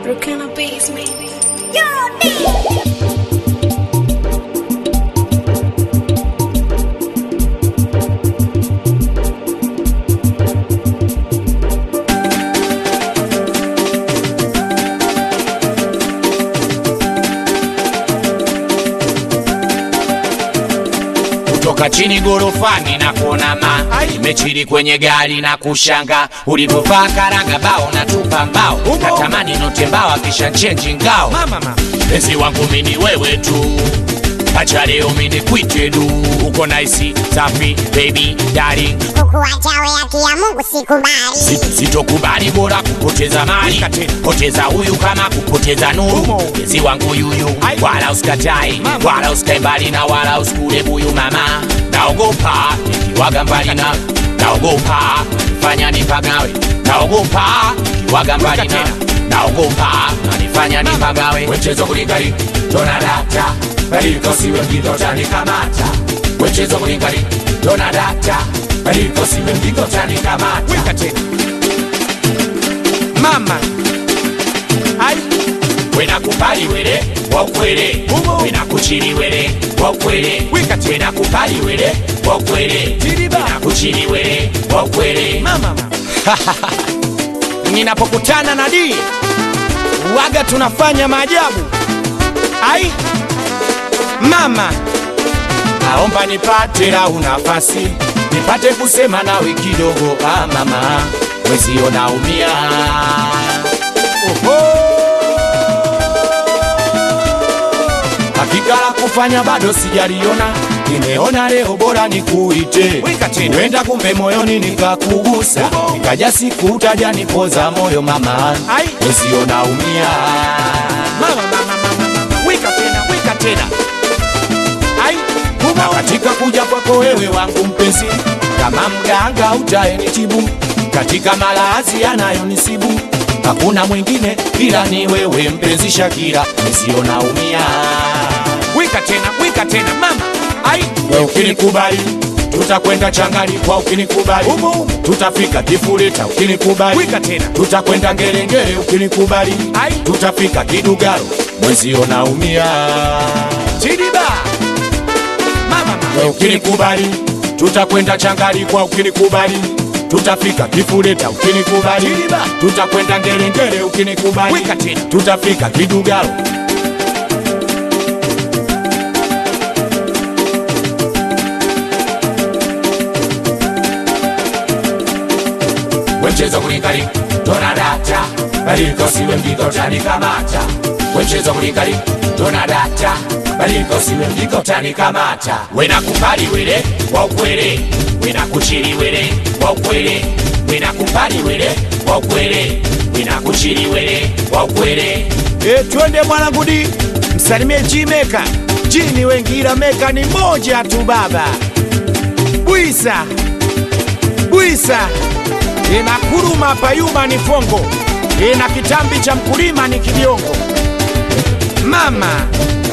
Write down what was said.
Brooklyn Beats, maybe. kutoka chini gorofani na kuona ma imechiri kwenye gari na kushanga ulivyovaa karanga bao na tupa mbao natamani note mbao akisha chenji ngao penzi wangu mini wewe tu acha leo mini kwite du uko naisi safi baby darling kukuacha we haki ya Mungu sikubali. Si- sitokubali bora kupoteza mali poteza huyu kama kupoteza nuru penzi wangu yuyu wala usikatai wala usikae mbali na wala usikule buyu mama naogopa nikiwaga mbali na naogopa fanya nipagawe naogopa nikiwaga mbali na naogopa nanifanya nipagawe wechezo kulikali tonadata badilika usiwe mjito utanikamata wechezo kulikali tonadata badilika usiwe mjito utanikamata weka tena mama ai wena kupali wele wakwele Umo. wena kuchili wele wakwele Wika tena. wena kupali wele wakwele Tiriba. wena kuchili wele wakwele mama ninapokutana na di waga tunafanya maajabu ai mama naomba nipate lau nafasi nipate kusema nawe kidogo ah mama wezio naumia oho hakika la kufanya bado sijaliona nimeona leo bora nikuite Wika tena. huenda kumbe moyoni nikakugusa nikaja siku utaja nipoza moyo mama Ai. wezio naumia mama mama mama mama wika tena wika tena ai na humo katika kuja kwako wewe wangu mpenzi kama mganga utaenitibu katika malazi yanayonisibu hakuna mwingine ila ni wewe mpenzi Shakira nisio naumia wika tena wika tena mama ai we ukinikubali tutakwenda changali kwa ukinikubali Umo, umo. tutafika kifuleta ukinikubali Wika tena. tutakwenda ngerengere ukinikubali Ai. tutafika kidugaro mwezio naumia chidiba mama mama We ukinikubali tutakwenda changali kwa ukinikubali tutafika kifuleta ukinikubali Chiliba. tutakwenda ngerengere ukinikubali Wika tena. tutafika kidugalo wemchezo kulikali tonadata badilika usiwe mjiko utanikamata wemchezo kulikali tonadata badilika usiwe mjiko utanikamata wena kupali wele wa ukwele wena kuchili wele wa ukwele wena kupali wele wa ukwele wena kuchili wele wa ukwele E, twende mwanangu di msalimie Jimeka jini wengira meka ni moja tu baba bwisa bwisa inakuruma payuma ni fongo ina kitambi cha mkulima ni kibiongo mama